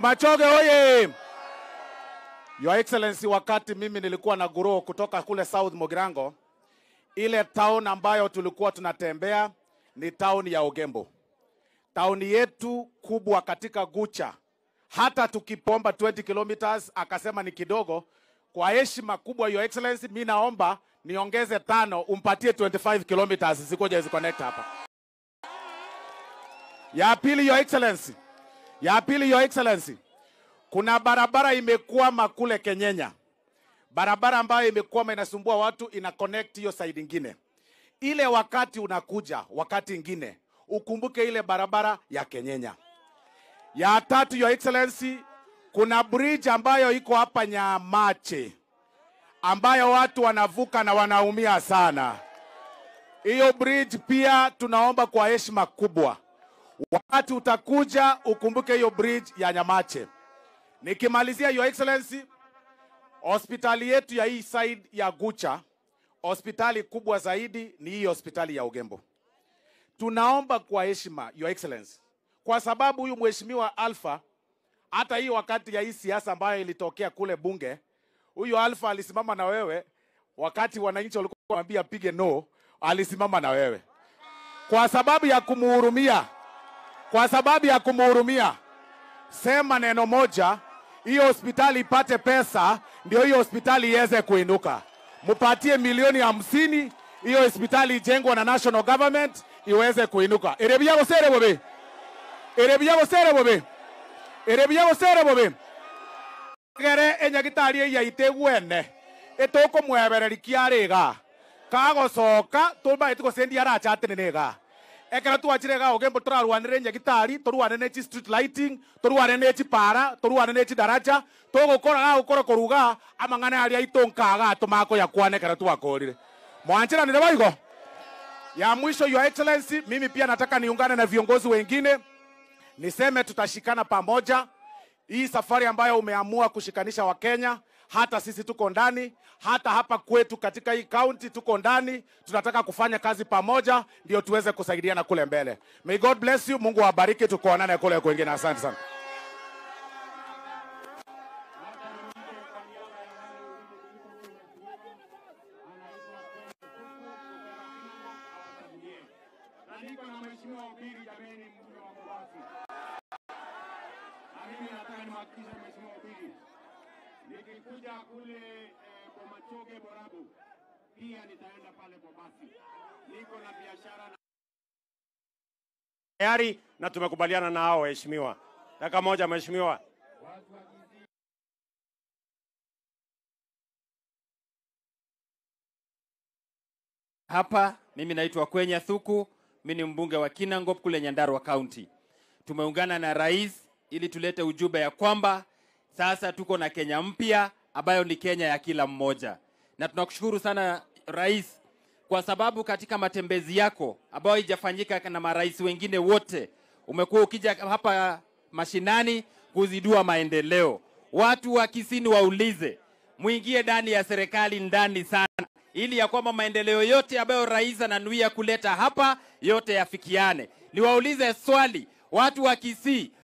Machoge oye! Your Excellency, wakati mimi nilikuwa na grow kutoka kule South Mogirango, ile town ambayo tulikuwa tunatembea ni town ya Ogembo, tauni yetu kubwa katika Gucha. Hata tukipomba 20 kilometers akasema ni kidogo. Kwa heshima kubwa, Your Excellency, mi naomba niongeze tano, umpatie 25 kilometers zikuja ziconnect hapa. Ya pili, Your Excellency, ya pili, Your Excellency, kuna barabara imekwama kule Kenyenya, barabara ambayo imekwama inasumbua watu, ina connect hiyo side ingine. Ile wakati unakuja wakati ingine ukumbuke ile barabara ya Kenyenya. Ya tatu, Your Excellency, kuna bridge ambayo iko hapa Nyamache ambayo watu wanavuka na wanaumia sana. Hiyo bridge pia tunaomba kwa heshima kubwa, wakati utakuja ukumbuke hiyo bridge ya Nyamache. Nikimalizia, Your Excellency, hospitali yetu ya hii side ya Gucha, hospitali kubwa zaidi ni hii hospitali ya Ugembo. Tunaomba kwa heshima, Your Excellency, kwa sababu huyu mheshimiwa Alpha, hata hii wakati ya hii siasa ambayo ilitokea kule bunge, huyu Alpha alisimama na wewe wakati wananchi walikuwa wanamwambia pige no, alisimama na wewe kwa sababu ya kumuhurumia, kwa sababu ya kumuhurumia. Sema neno moja, hiyo hospitali ipate pesa, ndio hiyo hospitali iweze kuinuka. Mupatie milioni hamsini, hiyo hospitali ijengwe na national government iweze kuinuka. erebia gosere bobe erebia gosere bobe erebia gosere bobe gere enyagitari eyaite gwene etokomwebereri kiarĩga kagocoka tũmbaĩti gũcendia arachatene nĩga ekera twachire ga ogembo tũrarwanĩre nyagitari tũrwane nĩ chi street lighting tũrwane nĩ chi para tũrwane nĩ chi daraja tũgũkora ga gũkora kũruga amang'ana arĩa aitũ nkaga tũmakũya kwane ekera twakũrire mwanchiranire baigo ya mwisho your excellency mimi pia nataka niungane na viongozi wengine niseme tutashikana pamoja hii safari ambayo umeamua kushikanisha Wakenya, hata sisi tuko ndani, hata hapa kwetu katika hii kaunti tuko ndani. Tunataka kufanya kazi pamoja, ndio tuweze kusaidiana kule mbele. May God bless you, Mungu awabariki, tukuonane kule kwingine. Asante sana. na niko na mheshimiwa Ubiri, jameni, mbunge wa Mubasi. Na mimi nataka nimhakikishe mheshimiwa Ubiri, nikikuja kule eh, Bomachoge Borabu, pia nitaenda pale Bobasi. Niko na biashara na tayari na tumekubaliana na hao waheshimiwa. Dakika moja mheshimiwa. Hapa mimi naitwa Kwenya Thuku, mimi ni mbunge wa Kinangop kule Nyandarua County. Tumeungana na rais ili tulete ujumbe ya kwamba sasa tuko na Kenya mpya ambayo ni Kenya ya kila mmoja, na tunakushukuru sana rais kwa sababu katika matembezi yako ambayo haijafanyika na marais wengine wote, umekuwa ukija hapa mashinani kuzidua maendeleo. Watu wa Kisini waulize, mwingie ndani ya serikali ndani sana ili ya kwamba maendeleo yote ambayo rais ananuia kuleta hapa yote yafikiane. Niwaulize swali watu wa Kisii,